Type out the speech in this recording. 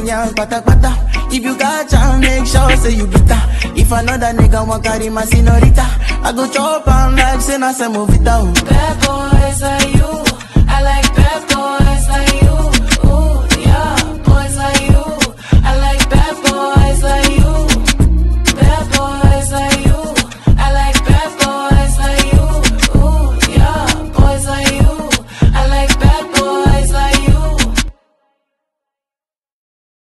girl, pata pata. If you got chance, make sure say you beat her. If another nigga want carry my senorita, I go chop am like say na semovita. oh. Bad boys like